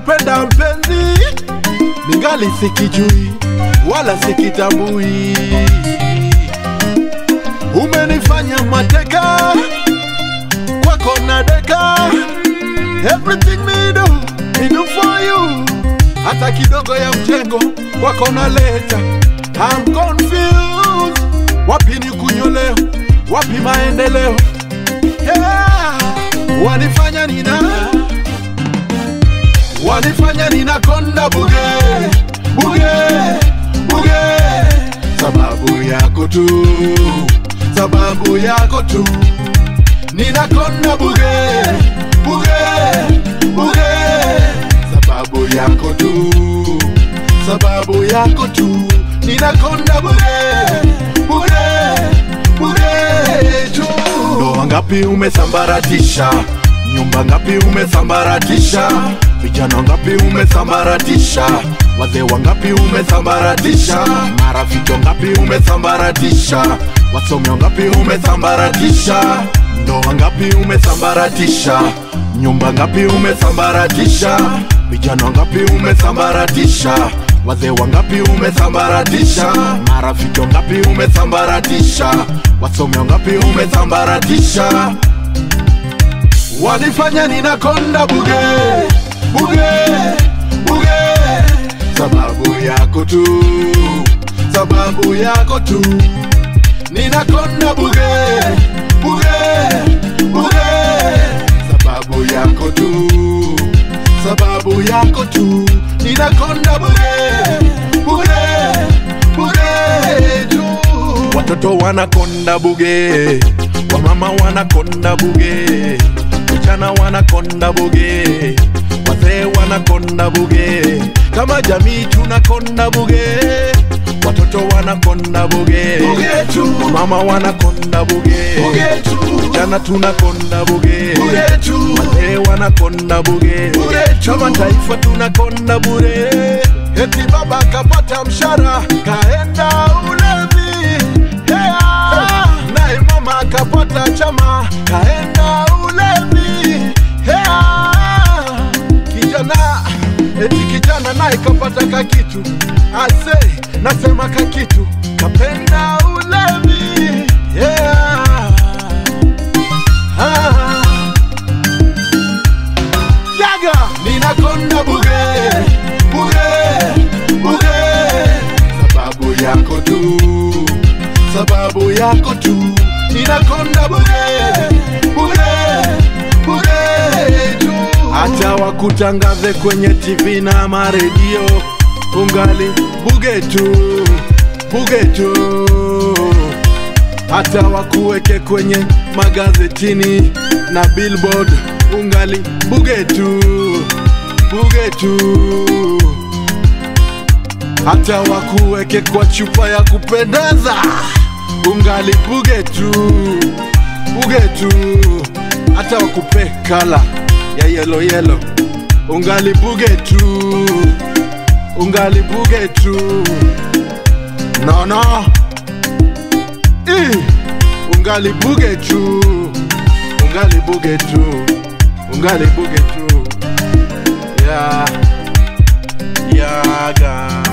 kupenda mpenzi, ningali sikijui wala sikitambui. Umenifanya mateka kwako na deka, everything me do, me do for you. Hata kidogo ya mjengo kwako naleta, I'm confused. Wapi ni kunyoleo, wapi maendeleo? Yeah. Wanifanya nina wanifanya ninakonda buge buge buge, sababu yako tu, sababu yako tu, ninakonda buge buge buge, sababu yako tu, sababu yako tu, ninakonda buge buge buge tu. Ndoa ngapi umesambaratisha, nyumba ngapi umesambaratisha, vijana ngapi umesambaratisha, wazee wangapi umesambaratisha, marafiki ngapi umesambaratisha, wasomi ngapi umesambaratisha, ndoa ngapi umesambaratisha, nyumba ngapi umesambaratisha, vijana ngapi umesambaratisha wazee wangapi umesambaratisha, marafiki wangapi umesambaratisha, wasomi wangapi umesambaratisha, wanifanya ninakonda buge buge buge, sababu yako tu, sababu yako tu, ninakonda buge buge buge, sababu yako tu, sababu yako tu, ninakonda buge buge buge tu. Watoto wanakonda buge, wamama wanakonda buge, vijana wanakonda buge, wazee wanakonda buge, kama jamii tunakonda buge, watoto wanakonda buge, Buge tu. mama wanakonda buge, Buge tu. vijana tunakonda buge, Buge tu. wazee wanakonda buge, Buge tu. kama taifa tunakonda bure. Eti baba kapata mshara kaenda ulevi, yeah. naye mama kapata chama kaenda ulevi, yeah. kijana eti kijana naye kapata kakitu, ase nasema kakitu kapenda ulevi, yeah. ah. Yaga ninakonda buge buge buge, sababu yako tu, sababu yako tu, ninakonda buge buge buge tu. Acha wakutangaze kwenye TV na maredio, ungali buge tu buge tu hata wakuweke kwenye magazetini na billboard, ungali buge tu buge tu, hata wakuweke kwa chupa ya kupendeza, ungali buge tu buge tu, hata wakupe kala ya yelo yelo, ungali buge tu ungali buge tu, no no Eh, ungali buge tu ungali buge tu ungali buge tu ya yaga